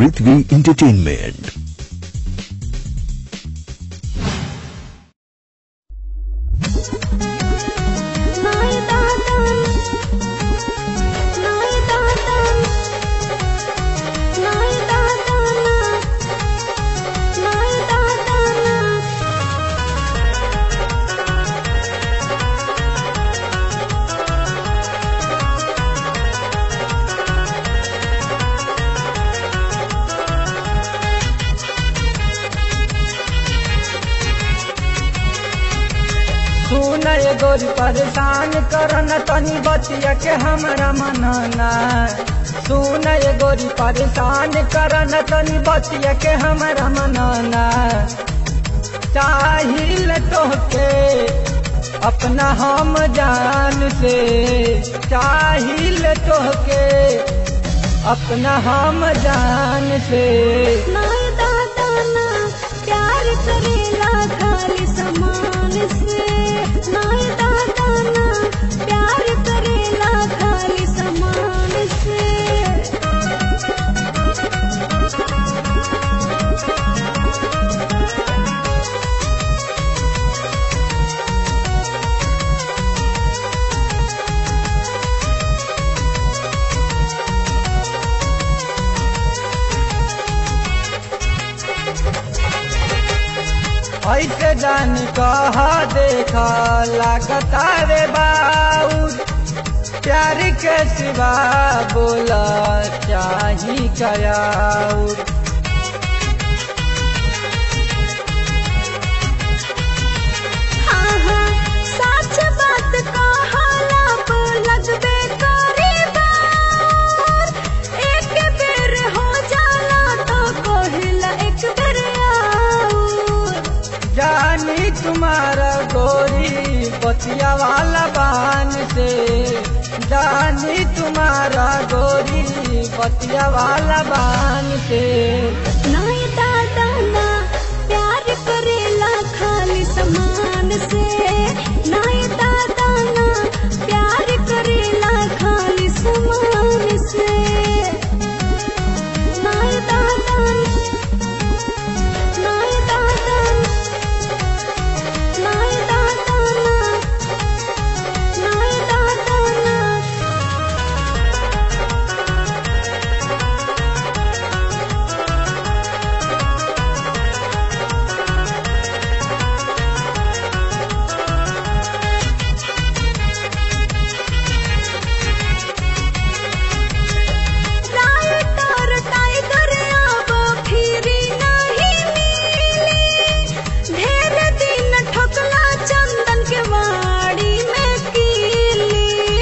पृथ्वी entertainment नाय दादा नाय दादा नाय दादा नाय दादा सुन ये गोरी परेशान करन तनी बतिया के हमरा मनना सुन ये गोरी परेशान करन तनी बतिया के हमरा मनना चाहिल तोहके अपना हम जान से चाहिल तोहके अपना हम जान से नाय दादा ना प्यार करेला खाली समान से नाय दादा ना प्यार करेला खाली समान से ऐसे जान कहा देखा लागता रे बाउर प्यार के सिवा बोला चाही कयाउर हाँ हाँ सच बात कहाला पर लगबे करे बार एक बेर हो जाला तो कहिला एक बेर आऊर जानी तुम्हारा गोरी पतिया वाला बान से जानी तुम्हारा गोरी पतिया वाला बान से नाय दादा ना प्यार करेला खाली समान से नाय दादा ना प्यार करेला खाली समान से नाय दादा नाय दादा नाय दादा ना नाय दादा ना राइटर टाइगर अब फिरी नहीं मिली ढेर दिन ठोकला चंदन के वाड़ी में कीली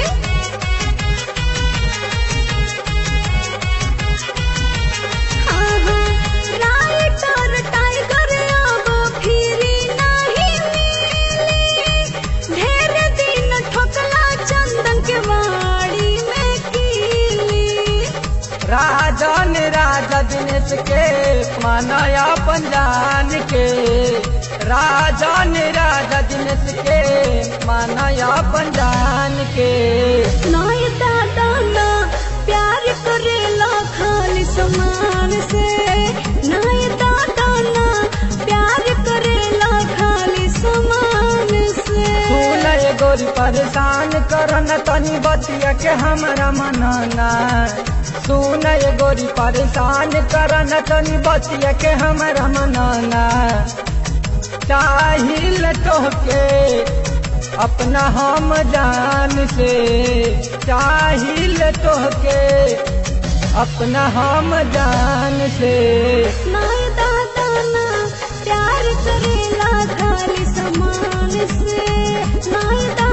हाँ हाँ राइटर टाइगर अब फिरी नहीं मिली ढेर दिन ठोकला चंदन के वाड़ी में कीली राजन राजा दिनेश के मानया पंजान के राजन राजा दिनेश के मानया पंजान के नाय दादा ना प्यार करेला खाली समान से नाय दादा ना प्यार करेला खाली समान से फूल ये गोरी परेशान करन तनी बतिया के हमरा मनना सुन ये गोरी परेशान करन तनी बतिया के हमरा मनना चाहिल तोहके अपना हम जान से चाहिल तोहके अपना हम जान से नाय दादा ना प्यार करेला खाली समान से नाय दादा